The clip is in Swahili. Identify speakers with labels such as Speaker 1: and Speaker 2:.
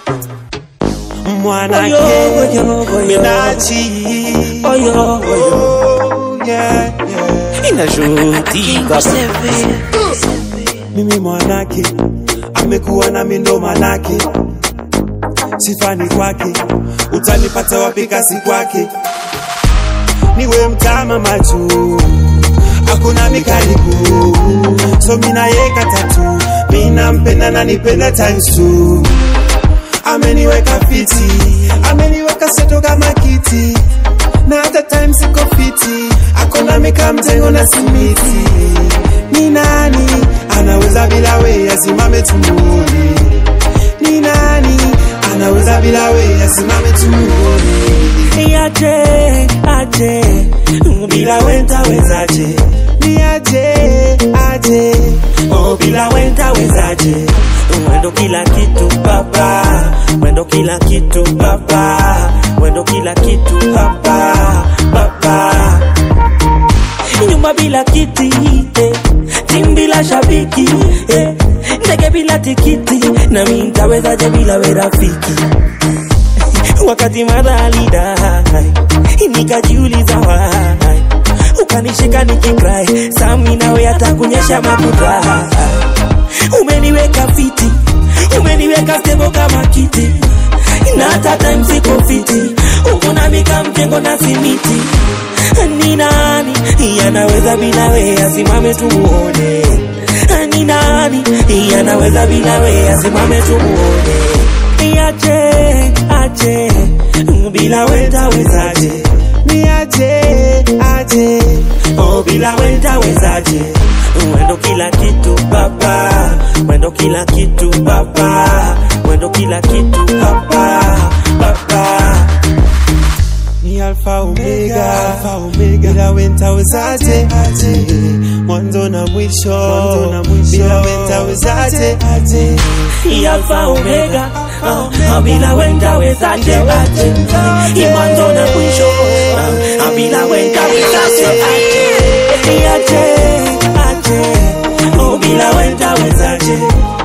Speaker 1: mwanake
Speaker 2: Oyo, oyo, oyo.
Speaker 1: minachi
Speaker 2: Oyo, oyo.
Speaker 1: Oh, yeah, yeah.
Speaker 2: Inajutika
Speaker 1: mimi mwanake amekuwa na mindo manake sifani kwake utanipata wapi kasi kwake niwe mtama machu hakuna mikaribu so minayeka tatu minampenda na nipenda times two ameniweka fiti ameniweka seto kama kiti na hata time siko fiti akona mika mjengo na simiti ni nani anaweza bila we asimame tumuone ni nani anaweza bila we asimame tumuone
Speaker 2: aje aje bila wenta wezaje
Speaker 1: ni aje aje
Speaker 2: oh bila wenta wezaje mwendo kila kitu baba mwendo kila kitu baba mwendo kila kitu baba baba nyumba bila kiti eh. timu bila shabiki eh. ndege bila tikiti nami ntawezaje bila we rafiki wakati madhalidai nikajiuliza wai ukanishika nikikrai sami nawe atakunyesha makuta umeniweka fiti umeniweka stebo kama kiti na hata time siko fiti uko na mika mjengo na simiti ni nani yanaweza bila we asimame tumuone ni nani yanaweza bila we asimame tumuone aje aje bila wenda wezaje
Speaker 1: ni aje aje
Speaker 2: oh bila wenda wezaje mwendo kila kitu baba mwendo kila kitu baba mwendo kila kitu baba baba
Speaker 1: ni alfa omega alfa omega bila wenta wezaje aje mwanzo na mwisho mwanzo na mwisho bila wenta wezaje aje
Speaker 2: Alfa Omega uh, bila wenda wezaje aje imwanzo na mwisho uh, bila wenda wezaje aje aje aje oh bila wenda wezaje